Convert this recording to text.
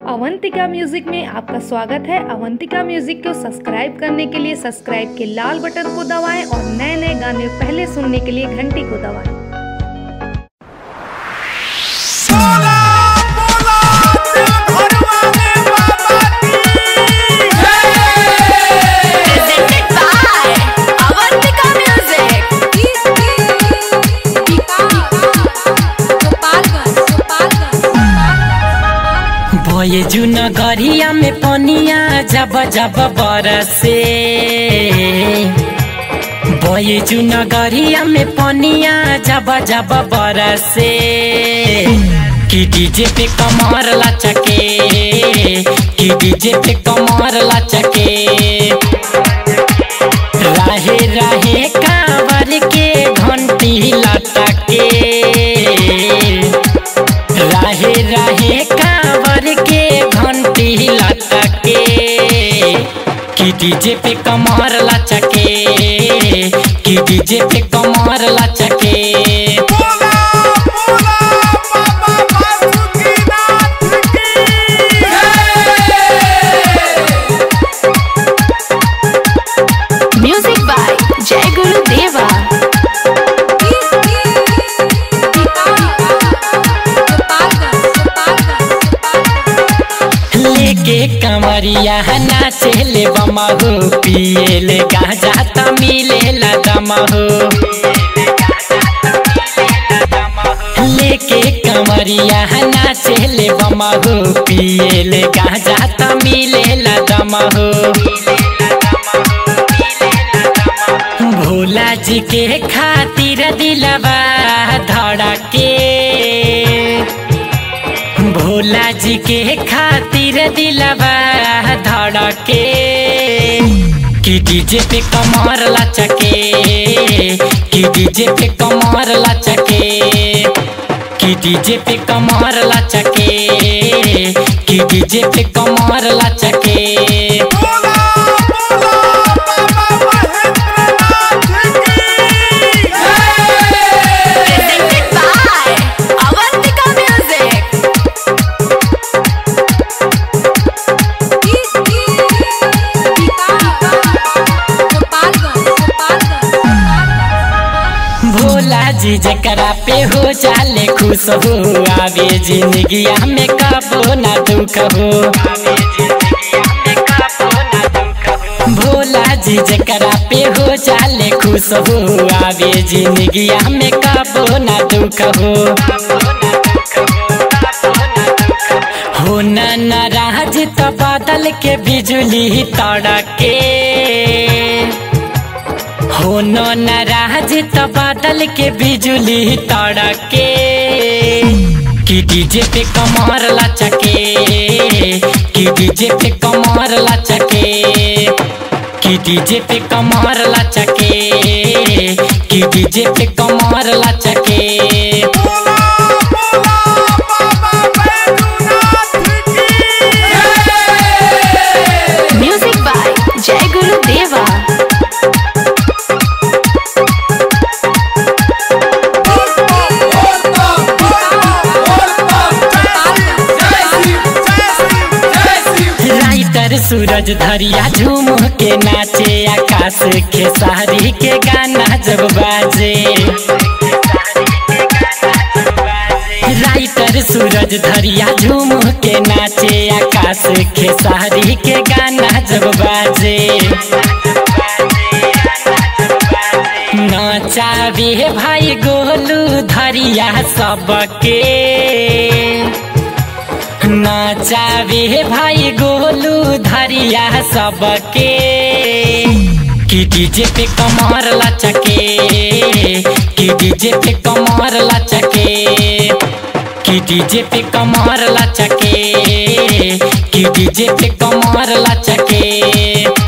Avantika music में आपका स्वागत है अवंतिका म्यूजिक को सब्सक्राइब करने के लिए सब्सक्राइब के लाल बटन को दबाएं और नए नए गाने पहले सुनने के लिए घंटी को दबाएं बोला बोला देव घरवाले बाबा की presented by Avantika Music. Bhoju नगरिया में पनिया जब जब बरसे भोजू नगरिया में पनिया जब जब बरसे कि डीजे पे कमर लचके कि डीजे पे कमर लचके राहे राहे कांवर के घंटी लटके राहे राहे कांवर के घंटी लटके कि डीजे पे कमर लचके कि डीजे पे कमर लचके बोला बोला बाबा बासुकीनाथ की Music by Jai Guru Deva. लेके कमरिया नाचे ले बमहू पिए ले गाजा त मिले ला दमहू लेके कमरिया नाचे ले बमहू पिए ले गाजा त मिले ला दमहू भोला जी के खातिर दिलवा धड़के भोला जी के खातिर दिलवा धड़के कि डीजे पे कमर लचके कि डीजे पे कमर लचके कि डीजे पे कमर लचके कि डीजे पे कमर लचके बोला बोला बाबा महेंद्रनाथ की Presented by Avantika Music. Bhola जी जकरा पे हो जाले खुश हो आवे जिंदगिया में कबो ना दुख हो भोला जी जकरा पे हो जाले खुश हो आवे जिंदगिया में कबो ना दुख हो हो न नाराज तो बादल के बिजली तड़के हो न नाराज तो बादल के बिजली तड़के कि डीजे पे कमर लचके कि डीजे पे कमर लचके कि डीजे पे कमर लचके कि डीजे पे कमर लचके बोला बोला बाबा बैजूनाथ की Music by Jai Guru Deva. Writer Suraj Dhariya झूम के नाचे आकाश के सारी के गाना जब बाजे राइटर सूरज धरिया झूम के नाचे आकाश के सारी के गाना जब बाजे नाचावे भाई गोलू धरिया सबके नाचावे भाई गोलू धरिया सबके कि डीजे पे कमर लचके कि डीजे पे कमर लचके कि डीजे पे कमर लचके कि डीजे पे कमर लचके